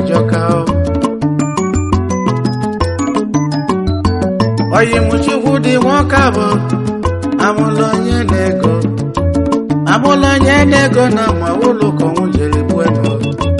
ajọka o oyimuchukwu dị nwoke abụ amụlụ onye na-ego amụlụ onye na-ego na ma ụlọ ka ọnwụ jere gbuo ego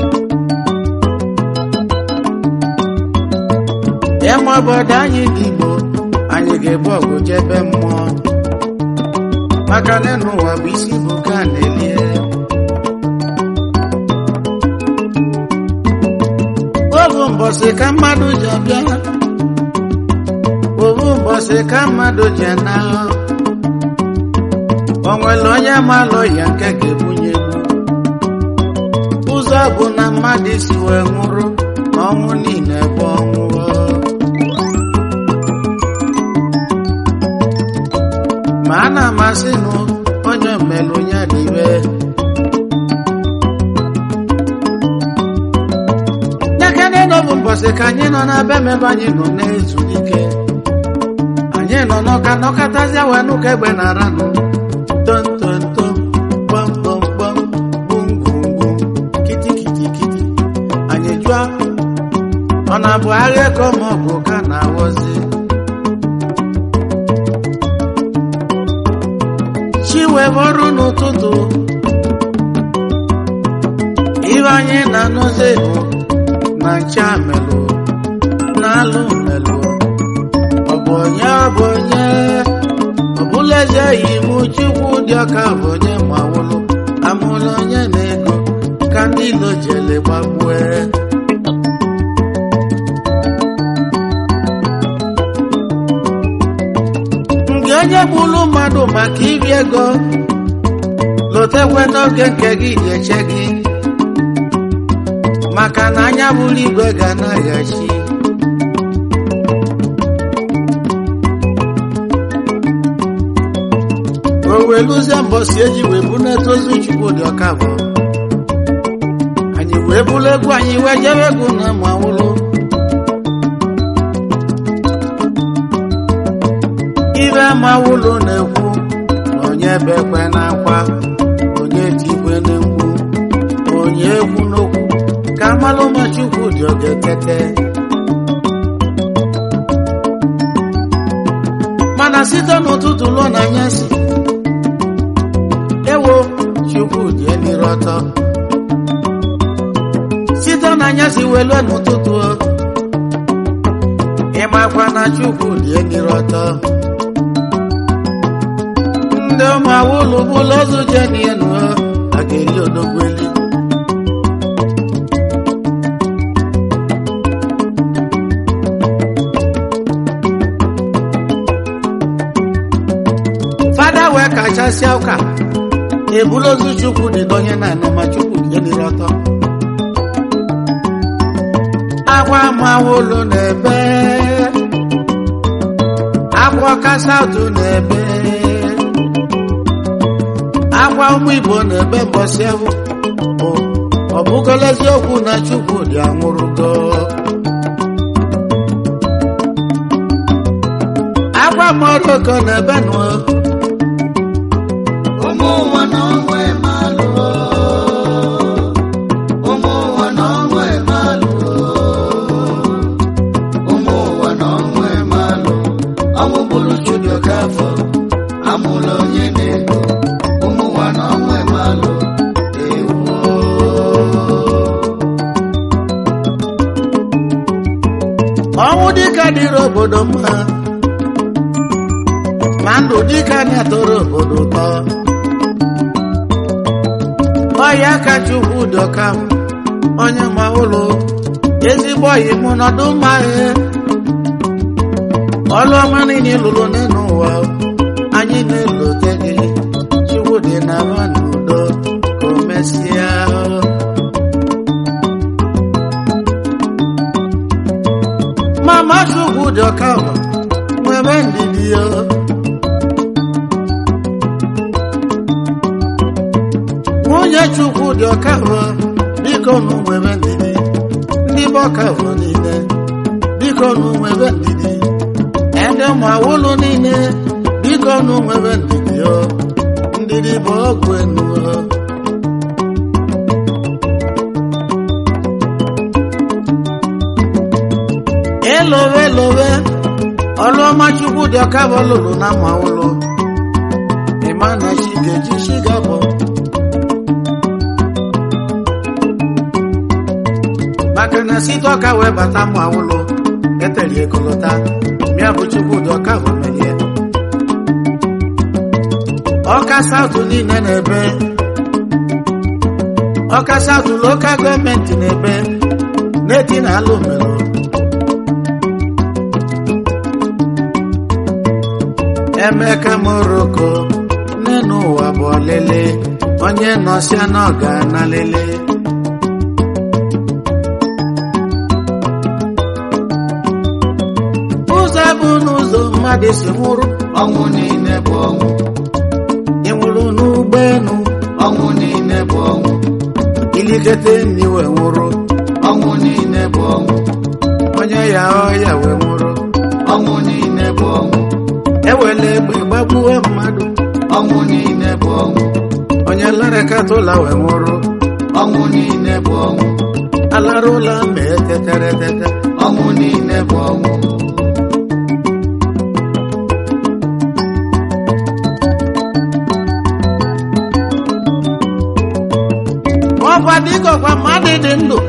ịma obodo anyị dị igbo anyị ga-ebu ọgụ jebe mmụọ maka na n'ụwa bụ isi bụ ka a na-elie obu mbọsị ka mmadụ ji abịa obu mbọsị ka mmadụ ji ana o nwere onye malụ ya nke ga-ebunye egbu ụzọ bụ na mmadụ isi wee nwụrụ na ọnwụ niile bụ ọnwụ ma a na-amasị nụ onye mmelụ ya dịbe nyekene n'obu mbọsị ka anyị nọ n'ebe mebe anyị nọ na-ezulike anyị nọ n'ọka nọkọtazịa wee nụka egbe na aranụ tom tom tom gbam gbam gbam gbum gbum gbum kiti kiti kiti anyị jụọ ọ na-abụ agha ka ma ọ bụ ka na-awọzi chi wee bọrụ n'ụtụtụ ibe anyị na-anụzi bụ na ncha melụ na-alụ melụ ọ bụ onye ọ bụ onye ọ bụla eze yi m chukwu dị ọka bụ onye ma wụlụ amụlụ onye na-ego ka ndị ilo jele gbagbue nke onye gburu mmadụ maka iri ego lotekwe n'oge nke gị ga-eche gị maka na anya bụrụ igwe ga na-aghachi o wee lụzie mbọsi eji wee bụ na-etozu chukwu dị ọka bụ anyị wee bụrụ egwu anyị wee jebe egwu na mawụlụ ibe mawụlụ na-ekwu onye bekwe na-akwa onye tikwe na-ekwu onye egwu n'okwu ka amalụ ma chukwu dị oge tete mana site n'ụtụtụ lụọ na anyasị ewo chukwu dị eliri ọtọ site n'anyasị wee lụọ n'ụtụtụ ịmakwa na chukwu dị eliri ọtọ ndị ụmụ awụlụ bụlụ ọzọ jenienu a ga-eli odogweli fada wee kachasịa ụka ebulu ozu chukwu dị n'onye na-anọ ma chukwu jeliri ọtọ akwa mawolo na-ebe akwa kasatụ na-ebe akwa ụmụ igbo na-ebe mbọsị ahụ ọ bụgola eziokwu na chukwu dị anwụrụgo akwa moroko na-ebe nụ ụmụ ụwa na ọnwụ emalụo ụmụ ụwa na ọnwụ emalụo ụmụ ụwa na ọnwụ emalụ ọnwụ bụrụ chudioka afọ amụrụ onye na-ego ụmụ ụwa na ọnwụ emalụ ewuo ọnwụ dịka dịrị obodo mma ma ndụ dịka na-atọrọ obodo ụtọ ọya ka chukwu dọka m onye ma ụlọ ezigbo ọyị mụ nọdụ mma he ọlụ ọma niile lụrụ n'elu ụwa anyị na-elote gị chukwu dị na ma n'udo ka o mesịa mama chukwu dị ọka ụwa nwebe ndidi ya nwunye chukwu dị ọka ụwa biko nụ nwebe ndidi ndị bụ ọka ụwa niile biko nụ nwebe ndidi ndị ụmụ awụlụ niile biko nụ nwebe ndidi ya ndidi bụ ọgwụ enu ya dị ọka bụ lụrụ na ma ụlọ ịma na chi ga-eji chi ga-abọ maka na site ọka wee bata ma ụlọ eteri ekolota mịa bụ chukwu dị ọka bụ melie ọka saụtụ niile na-ebe ọka saụtụ lokal gọọmenti na-ebe n'eti na ala omero emeka moroko n'enu ụwa bụ ọlele onye nọsịa na ọ ga-ana lele ụzọ bụ n'ụzọ mmadụ si nwụrụ ọnwụ niile bụ ọnwụ ị nwụrụ n'ụgbọelu ọnwụ niile bụ ọnwụ ilikete nni wee nwụrụ ọnwụ niile bụ ọnwụ onye ya ọya wee nwụrụ ọnwụ niile bụ ọnwụ ewele egbe gbagbuo mmadụ ọnwụ niile bụ ọnwụ onye larakata ụla wee nwụrụ ọnwụ niile bụ ọnwụ alara ụla ma etetere tete ọnwụ niile bụ ọnwụ ọkwa dịkọkwa mmadụ dị ndụ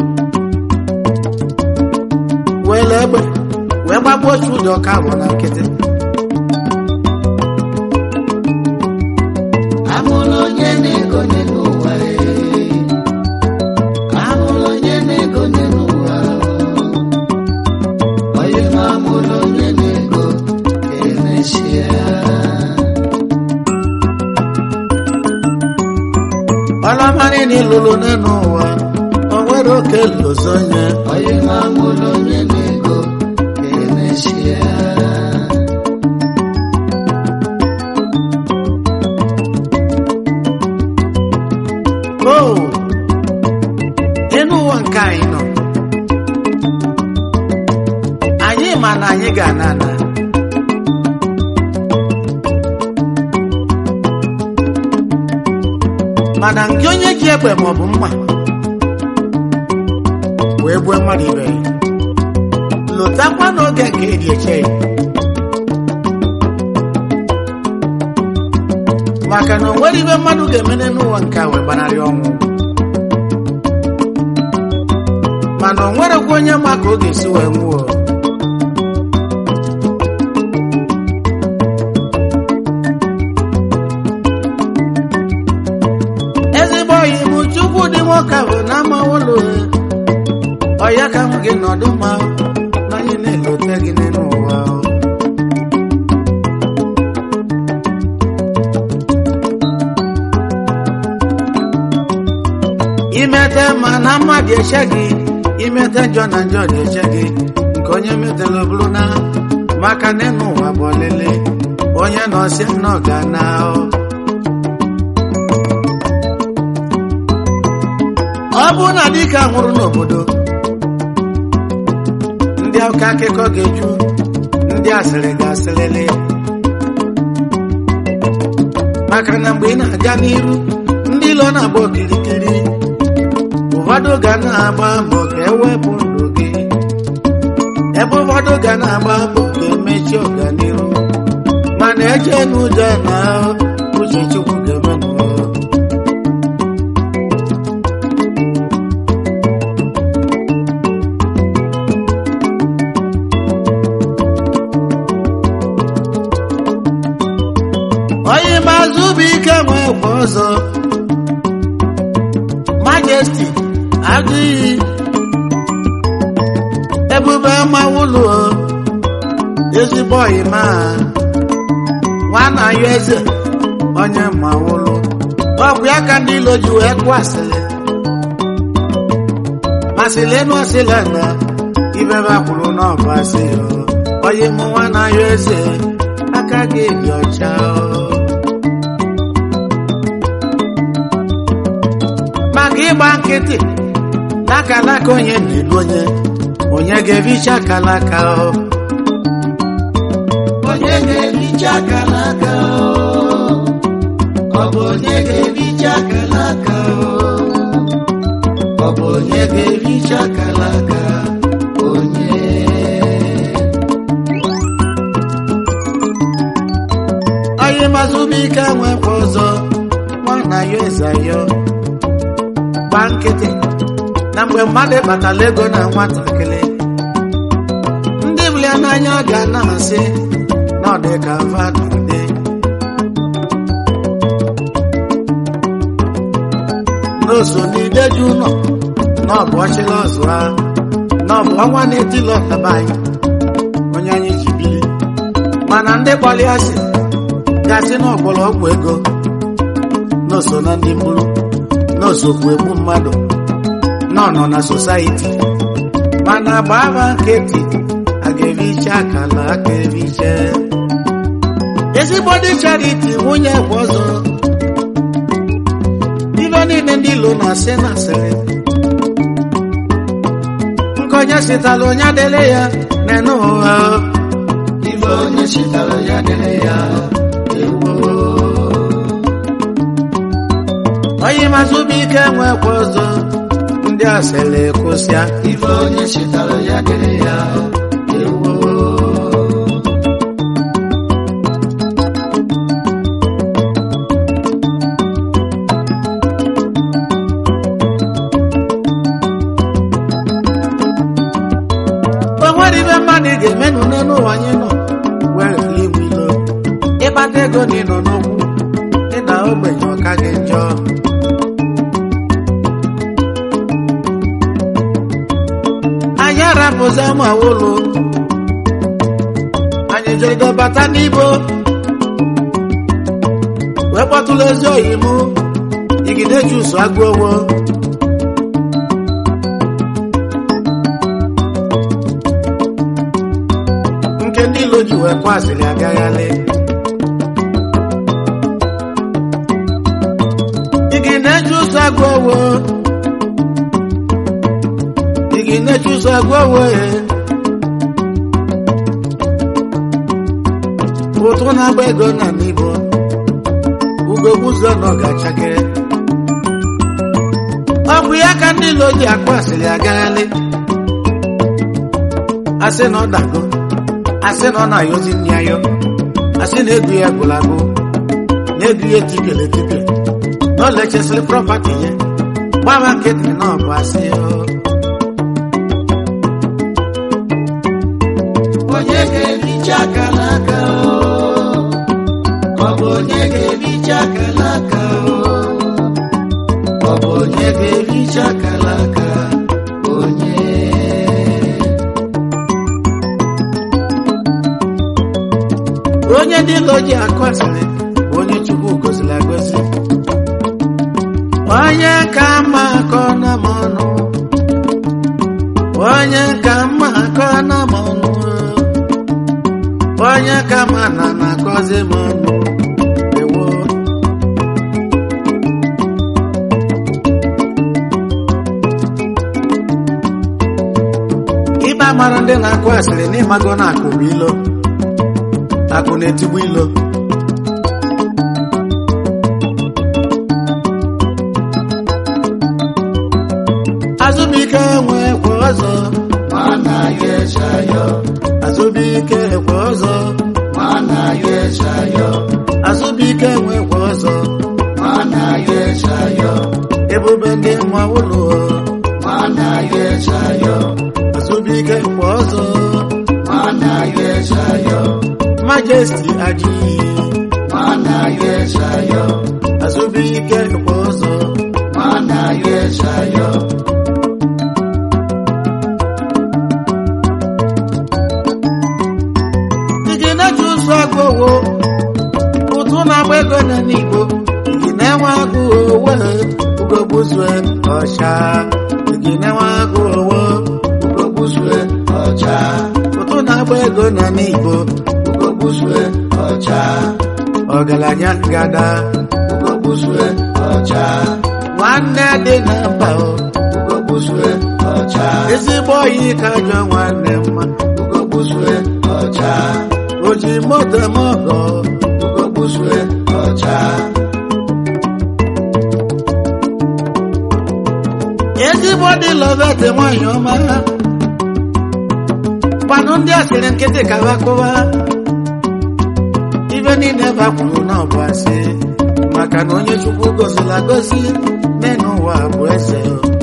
wele egbe wee gbagbuo otu ụdị ọka bụ na nkịtị amụrụ onye na-egonye n'ụwa ee. amụrụ onye na-egonye n'ụwa onye ma amụrụ onye na-ego emechia ọlamarị na ịlụlụ n'elu ụwa o nwere oke lozonye onye ma amụrụ onye na-ego emechia o enu ụwa nke anyị nọ anyị ma na anyị ga-ana ana mana nke onye ji egbe maọbụ mma wee gbue mmadụ ibe ya lụtakwa n'oge nke eji eche ya maka na o nwere ibe mmadụ ga-emene n'ụwa nke a wee gbanarị ọnwụ mana o nwerekwa onye ma ka ọ ga-esi wee nwụọ ezigbo oyi bụ chukwu dị nwoke ahụ na ama ụlọ ọya ka m gị nọdụ ma na anyị na-elote gị n'elu ụwa imete ma na mmadụ eche gị imete njọ na njọ na-eche gị nke onye metela bụrụ na maka n'elu ụwa bụ ọlele onye nọ si nọ ga na ọ bụrụ na dịka nwụrụ n'obodo ndị ụka akụkọ ga-eju ndị asịrị ga-asịrịrị maka na mgbe ị na-aga n'iru ndị ilo na-agba okirikiri ụfọdụ ga na-agba mbọ ka ewepụ ndụ gị ebe ụfọdụ ga na-agba mbọ ka emechi ọganihu mana eche n'ụjọ na uche chukwu ga-eme n'ụwa onye mazụ bụ ike nwee kwa ọzọ majesti adịghị ebube mawụlụ ezigbo ọyịma nwana ya eze onye mawụlụ ọgwụ ya ka ndị ilo ji wee kụọ asịrị masịlenu asịla na ibebe akwụrụ n'ọba asị onye mụ nwana ya eze aka gị dị ọcha maka ịgba nkịtị n'akalaka onye na-elu onye onye ga-ebicha akalaka ọ onye ga-ebicha aka n'aka ọ bụ onye ga-ebicha aka n'aka ọ bụ onye ga-ebicha aka n'aka onye onye mazụbike nwekwa ọzọ nwana ya eze ya gba nkịtị na mgbe mmadụ kpatara ego na nwatakịrị ndị bụlia n'anya ga na-asị na ọ dị ka vada dị n'oso n'ideju ụlọ na ọ bụ ọchịla ọzụ ha na ọ bụ ọnwa na-etili ọtaba anyị onye anyị ji bili mana ndị kpọrọ ya si gasị na ọgbọrọgwụ ego n'oso na ndị mkpụrụ n'osokwu egbu mmadụ nọ nọ na sosaiti mana gbaba nkịtị a ga-ericha akala aka eriche ezigbo dị chariti nwunye kwa ọzọ ife niile ndị ilo na-asị na asịrị nkonye sitala onye adịle ya na-ene ụgha ife onye chitara ya dịrị ya ewo onye mazụbike nwekwa ọzọ ndị asịrị kwụsịa ife onye chitara ya dịrị ya ewo o nwere ibe mmadụ ga-emenụ n'elu ụwa anyị nọ were igwe ilo ịkpata ego na ịnọ n'okwu ịda ogbenye ọka gị njọ anyị arapụzi ma ụlọ anyị jere bata n'ibo wee kpọtụrụ ezi oyi mụ igide jusu agụ owo nke ndị ilo ji wee kwasịrị agaghalị igi na-eji ụzọ agụ owo igi na-eji ụzọ agụ owo e ụtụ na-agba ego na n'ibo ugogbu ụzọ nọ ga-achakere ọ bụ ya ka ndị ilo ji akwasịrị agaghalị asị na ọ dago asị na ọ na-ayọzi nri ayọ asị na ego ya gwụrụ agụ na ego ya etipịara etipịa na ọ lechesịrị prọpati ya gbaba nkịtị na ọ bụ asị o. onye ga-ebicha akala aka o ọ bụ onye ga-ebicha akala aka o ọ bụ onye ga-ebicha akala aka onye onye ndị ilo ji akụ asịrị bụ onye chukwu goziri agozi onye ka mma akọ na m ọnụ onye ka mma akọ na m ọnụ onye ka mma na na-akọzi m ọnụ ewo ịba mara ndị na-akụ asịrị n'ịmago na akụ bụ ilo akụ na-etigbu ilo azụbike nwekwa ọzọ mana ya echayọ azụbike ekwe ọzọ mana ya echayọ azụbike nwekwa ọzọ mana ya echayọ ebube ndị nwa ụlọ mana ya echayọ azụbike kwa ọzọ mana ya echayọ majesti aji mana ya echayọ azụbike kwa ọzọ mana ya echayọ igi na-eji ụzọ agụ owo ụtụ na-agba ego na n'igbo igi na-enwe agụ owo ugogbuzue ọcha igi na-enwe agụ owo ugogbuzue ọcha ụtụ na-agba ego na n'igbo ugogbuzue ọcha ọgaranya gada ugogbuzue ọcha nwanne dị na mba o ugogbuzue ọcha ezigbo oyi ka jọ nwanne mma ugogbuzue ọcha o ji moto m ọgọ ugogbuzue ọcha ezigbo dị lọvete nwanyị ọma kwanụ ndị asịrị nkịtị ka ha kụwa ibe niile bakwuru na ọbụ asị maka na onye chukwu goziri agozi n'elu ụwa bụ eze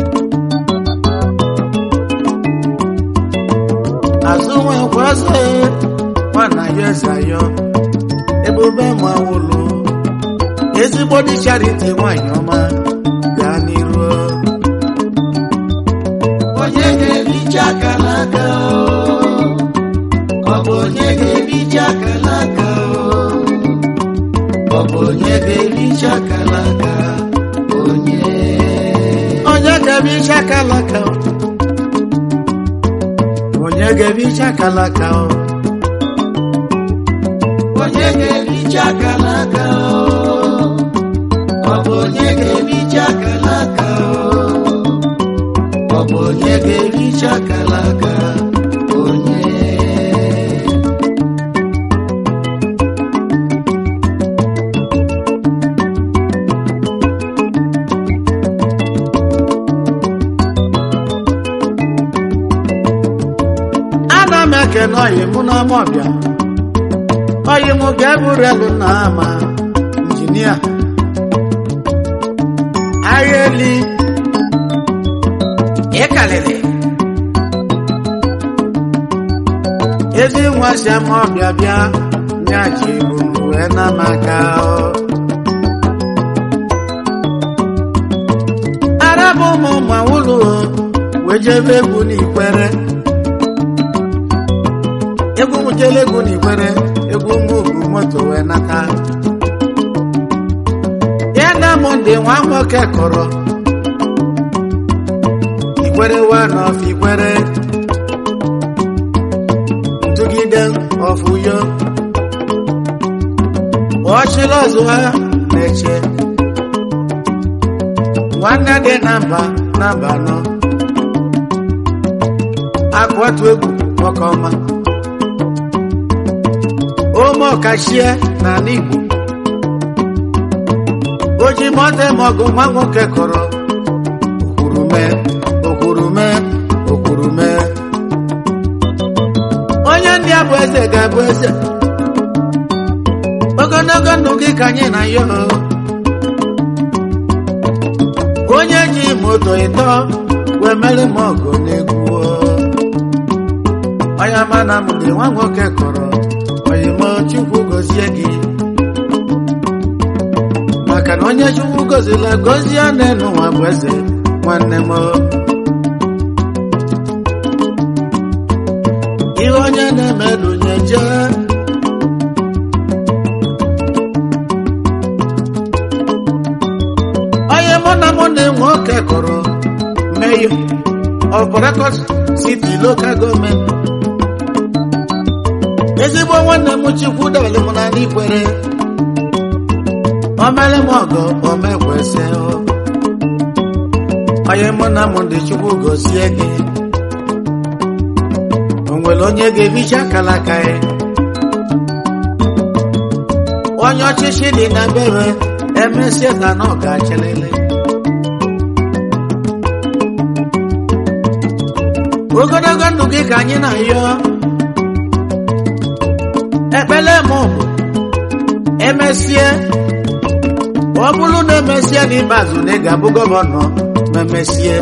azụ nwekwa eze nwana ya eze ayọ ebube ma wụlụ ezigbo dị charity nwanyị ọma gaa n'iru onye ga-ebicha aka n'aka ọ bụ onye ga-ebicha aka n'aka ọ bụ onye ga-ebicha aka n'aka onye onye ga-ebicha kalaka onye ga-ebicha kalaka onye ga-ebicha aka n'aka ọ bụ onye ga-ebicha aka n'aka ọ bụ onye ga-ebicha aka n'aka onye ana m ekene ọyị mụ n'ama ọbịa ọyị mụ ga-eburelu na ama injinia agha eli ịkalịrị ezi nwa si ama ọbịa bịa nyaji bụ wee na m aka arabụ ụmụ ma ụlọ wee jebe egwu n'ikwere egwu m jele egwu n'ikwere egwu m bụ moto wee nata ya na m ndị nwa nwoke kọrọ ikwere wa n'ọfụ ikwere ntụgide ọfụyo ọchịrị ọzọ ha na-eche nwanne dị na mba na mba nọ akụwatụ egwu nwoke ọma ome ọkachie n'ala Igbo oji mọte mọgụ nwa nwoke kọrọ okwurume okwurume okwurume onye ndị a bụ eze ga-abụ eze ogologo ndụ gị ka anyị na ya onye ji moto ịtọ wee mere m ọgụ n'egwu onye mana m dị nwa nwoke kọrọ oyimo chukwu gozie gị maka na onye chukwu gozila gozie n'elu nwa bụ eze nwanne m ihe onye na-emedu nye jee onye mụ na mụ na nwoke kọrọ meyo of Port City local gọọmenti ezigbo nwanne m chukwu dọlị m na n'ikwere o mere m ọgọ o mekwesị onye mụ na mụ ndị chukwu gozie gị o nwere onye ga-ebicha kalaka ya onye ọchịchị dị na bere emesie na na ọ ga-achịlịlị ogologo ndụ gị ka anyị na-ayọ ekpele m bụ emesie ọ bụrụ na emesie n'ikpeazụ na ị ga-abụ gọvanọ ma emesie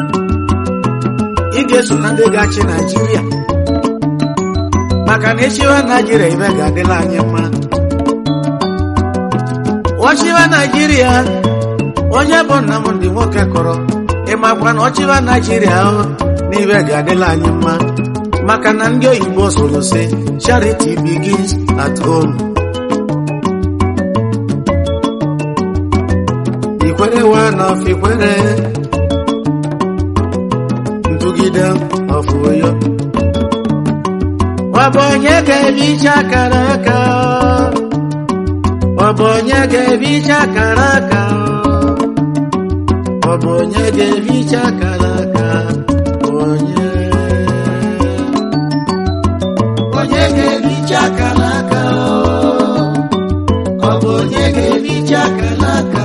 ị ga-eso na ndị ga-achị naijiria maka na echiwa naijiria ibe ga-adịla anyị mma ọchịwa naijiria onye bụ nna m ndị nwoke kọrọ ịmakwa na ọchịwa naijiria ahụ n'ibe ga-adịla anyị mma maka na ndị oyibo soro sị charity begins at home ikwere wa n'ọfụ ikwere ntụgide ọfụ oyo ọ bụ onye ga-ebicha akara aka ọ bụ onye ga-ebicha akara aka ọ bụ onye ga-ebicha akara aka onye onye ga-ebicha aka n'aka ọ bụ onye ga-ebicha aka n'aka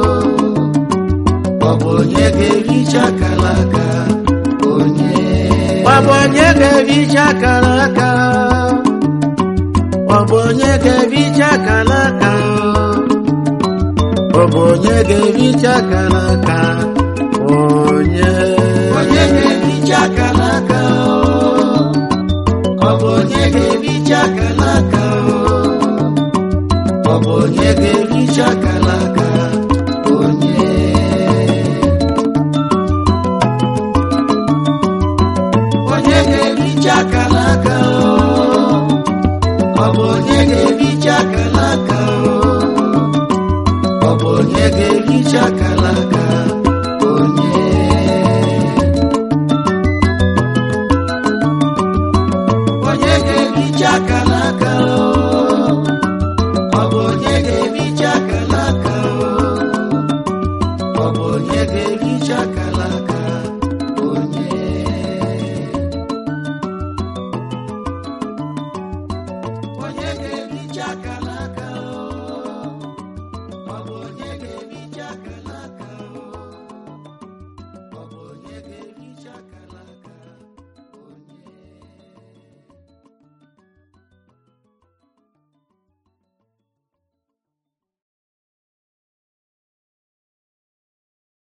ọ bụ onye ga-ebicha aka n'aka onye ọ bụ onye ga-ebicha akara aka ọ bụ onye ga-ebicha akala aka ọ bụ onye ga-ebicha akala aka onye onye ga-ebicha akala aka ọ bụ onye ga-ebicha akala aka ọ bụ onye ga-ebicha akala aka onye onye ga-ebicha akala aka ọ bụ onye ga-ebicha akala aka ọ bụ onye ga-ebicha akala aka